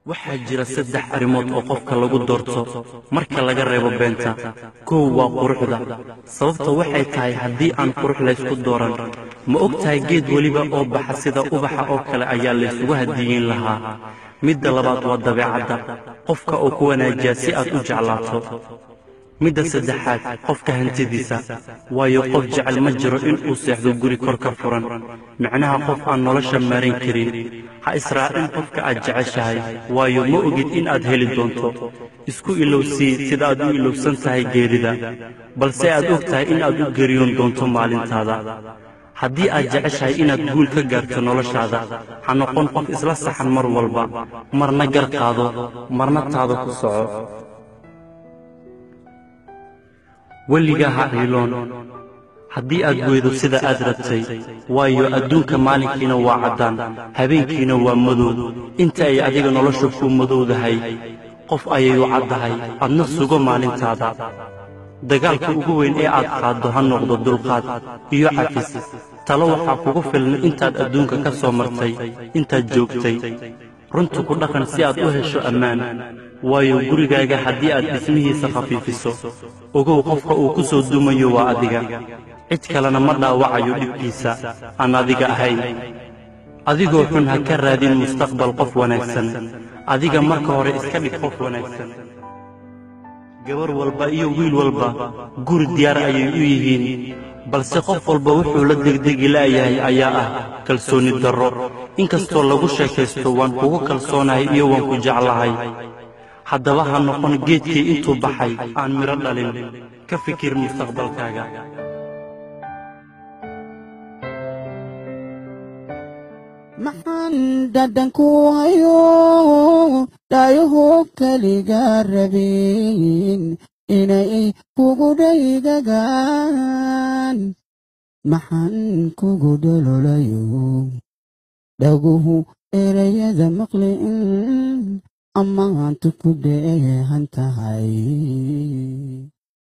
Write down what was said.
waxaa jira saddex arrimood oo qofka lagu doorto marka laga reebo beenta kow waa quruxda sababta waxay tahay haddii aan qurux laysku dooran ma og tahay geed weliba oo baxa sida ubaxa oo kale ayaa laysugu hadiyeyn lahaa midda labaad waa dabeecadda qofka oo ku wanaajiya si aad u jeclaato midda saddexaad qofka hantidiisa waayo qof jecel ma jiro inuu seexdo guri kor ka furan micnaha qof aan nolosha maarayn karin ha israacin qofka aad jeceshahay waayo ma ogid in aad heli doonto isku ilowsii sida aad u ilowsan tahay geerida balse aad og tahay in aad u geriyoon doonto maalintaada haddii aad jeceshahay inaad guul ka gaarto noloshaada ha noqon qof isla saxan mar walba marna gar qaado marna taada ku soco weligaa ha ciiloon haddii aad weydo sida aad rabtay waayo adduunka maalinkiina waa caddaan habeenkiina waa madow inta ay adiga nolosha kuu madowdahay qof ayay u caddahay adna sugo maalintaada dagaalka ugu weyn ee aad qaaddo ha noqdo dulqaad iyo cafis talo waxaa kugu filna intaad adduunka ka soo martay intaad joogtay runta ku dhaqan si aad u hesho ammaan waayo gurigaaga haddii aad dhismihiisa khafiifiso ogow qofka uu ku soo dumayo waa adiga cid kalena ma dhaawacayo dhibkiisa aan adiga ahayn adigoo xun ha ka raadin mustaqbal qof wanaagsan adiga marka hore iska dhig qof wanaagsan gabar walba iyo wiil walba guri diyaar ayay u yihiin balse qof walba wuxuu la degdegi la'yahay ayaa ah kalsooni darro inkastoo lagu sheekaysto waan kugu kalsoonahay iyo waan ku jeclahay haddaba ha noqon geedkii intuu baxay aan midho dhalin ka fikir mustaqbalkaaga maxaan dhadhanku hayo dhaayaho keliga rabin inay kugu dhaygagaan maxaan kugu dhololayo dhaguhu erayada maqliin amaantu ku dheehan tahay